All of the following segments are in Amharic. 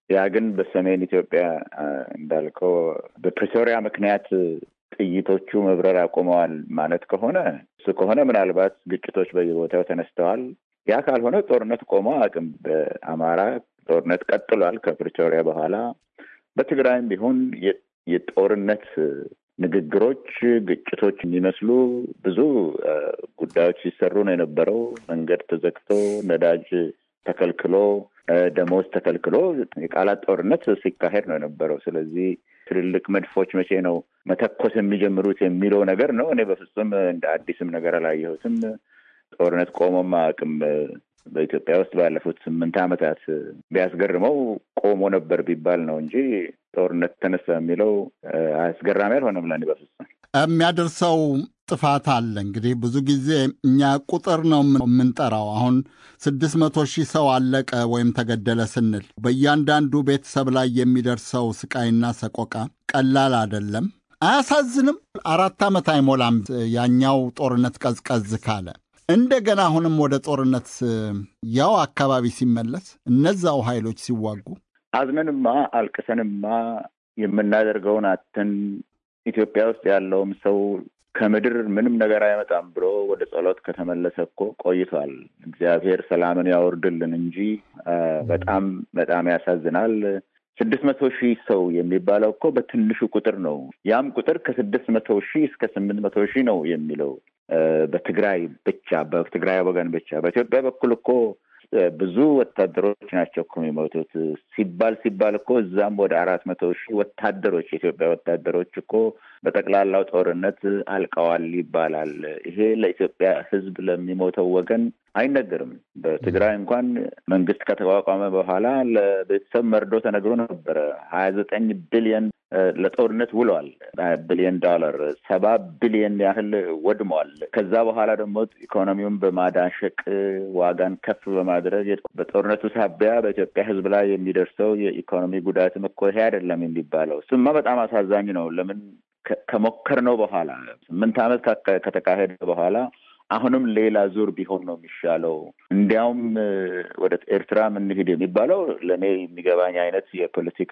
ያ ግን በሰሜን ኢትዮጵያ እንዳልከው በፕሪቶሪያ ምክንያት ጥይቶቹ መብረር አቁመዋል ማለት ከሆነ እሱ ከሆነ ምናልባት ግጭቶች በየቦታው ተነስተዋል። ያ ካልሆነ ጦርነት ቆሞ አቅም በአማራ ጦርነት ቀጥሏል ከፕሪቶሪያ በኋላ። በትግራይም ቢሆን የጦርነት ንግግሮች፣ ግጭቶች የሚመስሉ ብዙ ጉዳዮች ሲሰሩ ነው የነበረው። መንገድ ተዘግቶ፣ ነዳጅ ተከልክሎ፣ ደሞዝ ተከልክሎ የቃላት ጦርነት ሲካሄድ ነው የነበረው። ስለዚህ ትልልቅ መድፎች መቼ ነው መተኮስ የሚጀምሩት የሚለው ነገር ነው። እኔ በፍጹም እንደ አዲስም ነገር አላየሁትም። ጦርነት ቆሞም አቅም በኢትዮጵያ ውስጥ ባለፉት ስምንት ዓመታት ቢያስገርመው ቆሞ ነበር ቢባል ነው እንጂ ጦርነት ተነሳ የሚለው አስገራሚ አልሆነም ለእኔ በፍጹም። የሚያደርሰው ጥፋት አለ። እንግዲህ ብዙ ጊዜ እኛ ቁጥር ነው የምንጠራው። አሁን ስድስት መቶ ሺህ ሰው አለቀ ወይም ተገደለ ስንል በእያንዳንዱ ቤተሰብ ላይ የሚደርሰው ስቃይና ሰቆቃ ቀላል አይደለም። አያሳዝንም? አራት ዓመት አይሞላም ያኛው ጦርነት ቀዝቀዝ ካለ እንደገና አሁንም ወደ ጦርነት ያው አካባቢ ሲመለስ እነዛው ኃይሎች ሲዋጉ አዝነንማ አልቅሰንማ የምናደርገውን አትን ኢትዮጵያ ውስጥ ያለውም ሰው ከምድር ምንም ነገር አይመጣም ብሎ ወደ ጸሎት ከተመለሰ እኮ ቆይቷል። እግዚአብሔር ሰላምን ያወርድልን እንጂ በጣም በጣም ያሳዝናል። ስድስት መቶ ሺህ ሰው የሚባለው እኮ በትንሹ ቁጥር ነው። ያም ቁጥር ከስድስት መቶ ሺህ እስከ ስምንት መቶ ሺህ ነው የሚለው በትግራይ ብቻ በትግራይ ወገን ብቻ። በኢትዮጵያ በኩል እኮ ብዙ ወታደሮች ናቸው እኮ የሚሞቱት ሲባል ሲባል እኮ እዛም ወደ አራት መቶ ሺህ ወታደሮች የኢትዮጵያ ወታደሮች እኮ በጠቅላላው ጦርነት አልቀዋል ይባላል። ይሄ ለኢትዮጵያ ሕዝብ ለሚሞተው ወገን አይነገርም። በትግራይ እንኳን መንግስት ከተቋቋመ በኋላ ለቤተሰብ መርዶ ተነግሮ ነበረ። ሀያ ዘጠኝ ቢሊየን ለጦርነት ውለዋል። ቢሊየን ዶላር ሰባ ቢሊየን ያህል ወድመዋል። ከዛ በኋላ ደግሞ ኢኮኖሚውን በማዳሸቅ ዋጋን ከፍ በማድረግ በጦርነቱ ሳቢያ በኢትዮጵያ ህዝብ ላይ የሚደርሰው የኢኮኖሚ ጉዳትም እኮ ይሄ አይደለም የሚባለው። እሱማ በጣም አሳዛኝ ነው። ለምን ከሞከርነው በኋላ ስምንት ዓመት ከተካሄደ በኋላ አሁንም ሌላ ዙር ቢሆን ነው የሚሻለው። እንዲያውም ወደ ኤርትራ እንሂድ የሚባለው ለእኔ የሚገባኝ አይነት የፖለቲካ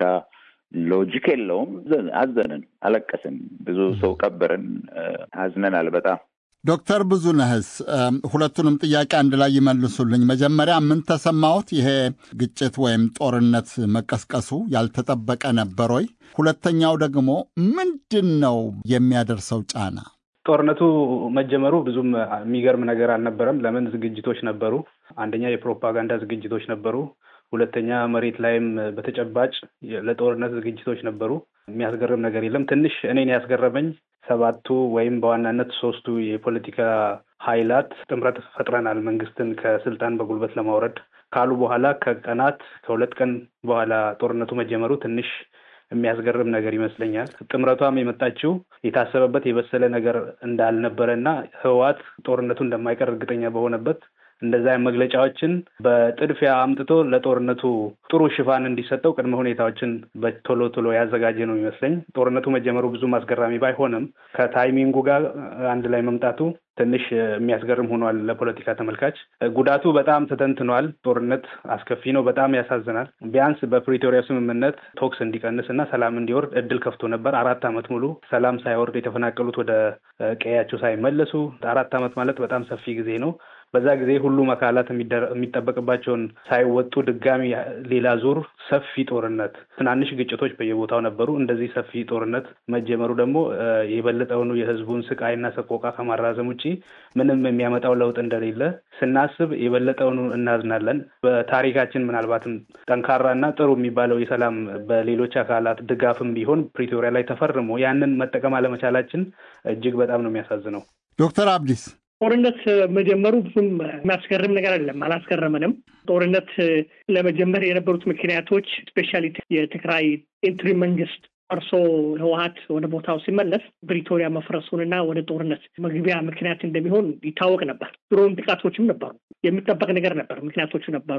ሎጂክ የለውም። አዘንን፣ አለቀስን፣ ብዙ ሰው ቀበርን፣ አዝነናል በጣም። ዶክተር ብዙነህስ ሁለቱንም ጥያቄ አንድ ላይ ይመልሱልኝ። መጀመሪያ ምን ተሰማዎት? ይሄ ግጭት ወይም ጦርነት መቀስቀሱ ያልተጠበቀ ነበር ወይ? ሁለተኛው ደግሞ ምንድን ነው የሚያደርሰው ጫና? ጦርነቱ መጀመሩ ብዙም የሚገርም ነገር አልነበረም። ለምን ዝግጅቶች ነበሩ። አንደኛ የፕሮፓጋንዳ ዝግጅቶች ነበሩ። ሁለተኛ መሬት ላይም በተጨባጭ ለጦርነት ዝግጅቶች ነበሩ። የሚያስገርም ነገር የለም። ትንሽ እኔን ያስገረመኝ ሰባቱ ወይም በዋናነት ሶስቱ የፖለቲካ ኃይላት ጥምረት ፈጥረናል መንግስትን ከስልጣን በጉልበት ለማውረድ ካሉ በኋላ ከቀናት ከሁለት ቀን በኋላ ጦርነቱ መጀመሩ ትንሽ የሚያስገርም ነገር ይመስለኛል። ጥምረቷም የመጣችው የታሰበበት የበሰለ ነገር እንዳልነበረ እና ህወሓት ጦርነቱ እንደማይቀር እርግጠኛ በሆነበት እንደዛ መግለጫዎችን በጥድፊያ አምጥቶ ለጦርነቱ ጥሩ ሽፋን እንዲሰጠው ቅድመ ሁኔታዎችን በቶሎ ቶሎ ያዘጋጀ ነው ይመስለኝ። ጦርነቱ መጀመሩ ብዙም አስገራሚ ባይሆንም ከታይሚንጉ ጋር አንድ ላይ መምጣቱ ትንሽ የሚያስገርም ሆኗል ለፖለቲካ ተመልካች። ጉዳቱ በጣም ተተንትኗል። ጦርነት አስከፊ ነው፣ በጣም ያሳዝናል። ቢያንስ በፕሪቶሪያ ስምምነት ቶክስ እንዲቀንስ እና ሰላም እንዲወርድ እድል ከፍቶ ነበር። አራት ዓመት ሙሉ ሰላም ሳይወርድ የተፈናቀሉት ወደ ቀያቸው ሳይመለሱ አራት ዓመት ማለት በጣም ሰፊ ጊዜ ነው። በዛ ጊዜ ሁሉም አካላት የሚጠበቅባቸውን ሳይወጡ ድጋሚ ሌላ ዙር ሰፊ ጦርነት፣ ትናንሽ ግጭቶች በየቦታው ነበሩ። እንደዚህ ሰፊ ጦርነት መጀመሩ ደግሞ የበለጠውኑ የህዝቡን ስቃይና ሰቆቃ ከማራዘም ውጭ ምንም የሚያመጣው ለውጥ እንደሌለ ስናስብ የበለጠውኑ እናዝናለን። በታሪካችን ምናልባትም ጠንካራና ጥሩ የሚባለው የሰላም በሌሎች አካላት ድጋፍም ቢሆን ፕሪቶሪያ ላይ ተፈርሞ ያንን መጠቀም አለመቻላችን እጅግ በጣም ነው የሚያሳዝነው። ዶክተር አብዲስ ጦርነት መጀመሩ ብዙም የሚያስገርም ነገር አይደለም፣ አላስገረመንም። ጦርነት ለመጀመር የነበሩት ምክንያቶች ስፔሻሊ የትግራይ ኢንትሪ መንግስት ፈርሶ ህወሀት ወደ ቦታው ሲመለስ ፕሪቶሪያ መፍረሱንና ወደ ጦርነት መግቢያ ምክንያት እንደሚሆን ይታወቅ ነበር። ድሮም ጥቃቶችም ነበሩ፣ የሚጠበቅ ነገር ነበር፣ ምክንያቶቹ ነበሩ።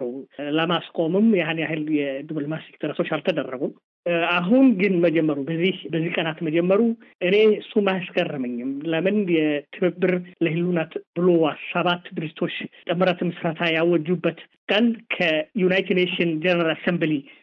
ለማስቆምም ያን ያህል የዲፕሎማቲክ ጥረቶች አልተደረጉም። አሁን ግን መጀመሩ በዚህ በዚህ ቀናት መጀመሩ እኔ እሱም አያስገርመኝም። ለምን የትብብር ለህሉናት ብሎ ሰባት ድርጅቶች ጥምረት ምስረታ ያወጁበት ቀን ከዩናይትድ ኔሽን ጀነራል አሰምብሊ